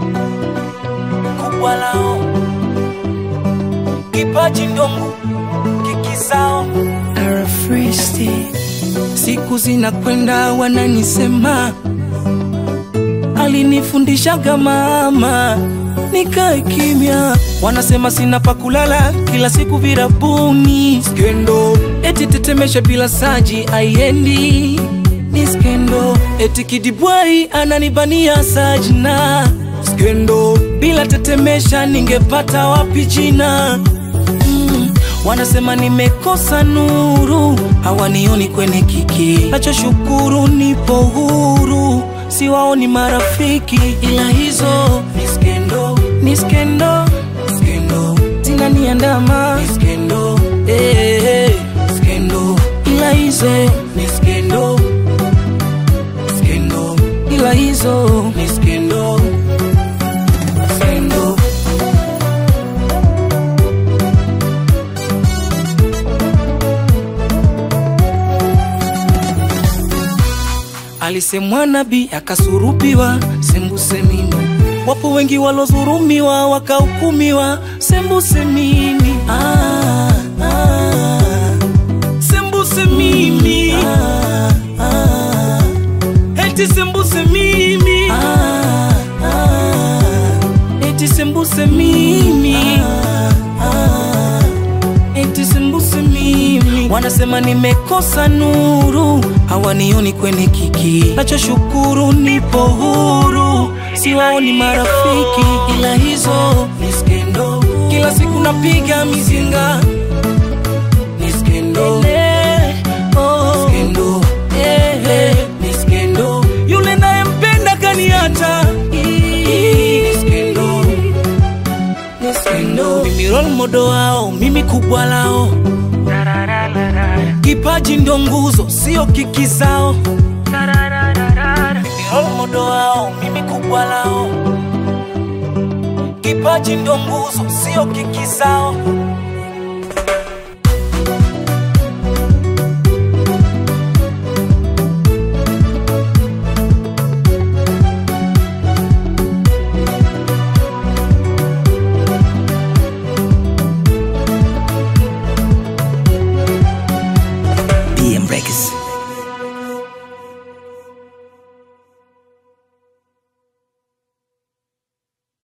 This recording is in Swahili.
kubwa lao, kipaji ndongo kikisao Arafristi. Siku zinakwenda wananisema, alinifundishaga mama nikae kimya. Wanasema sina pa kulala, kila siku virabuni skendo, eti tetemesha bila saji aiendi ni skendo, eti kidibwai ananibania sajna skendo, bila tetemesha ningepata wapi jina mm. Wanasema nimekosa nuru, hawanioni kwenye kiki. Nachoshukuru nipo huru, siwaoni marafiki, ila hizo ni skendo, ni skendo, skendo zinaniandama, ni skendo, eh, eh, skendo, ila hizo ni skendo, skendo, ila hizo ni skendo, skendo. Alisemwa nabii akasurubiwa, sembuse mimi. Wapo wengi walozurumiwa wakahukumiwa, sembuse mimi. Ah, ah, sembuse mimi. Ah, ah, eti sembuse mimi. Ah, ah, eti sembuse mimi. Ah, ah, eti sembuse mimi. Wanasema nimekosa nuru, hawanioni kwenye kiki. Nachoshukuru nipo huru, siwaoni marafiki, ila hizo ni skendo. Kila siku napiga mizinga ni skendo. Oh, skendo. Eh, eh, ni skendo. Yule nayempenda kaniacha ni skendo ni skendo. Mimi role model wao, mimi kubwa lao, kipaji ndo nguzo, sio kiki zao. Mimi role model wao, mimi kubwa lao, kipaji ndo nguzo, sio kiki zao.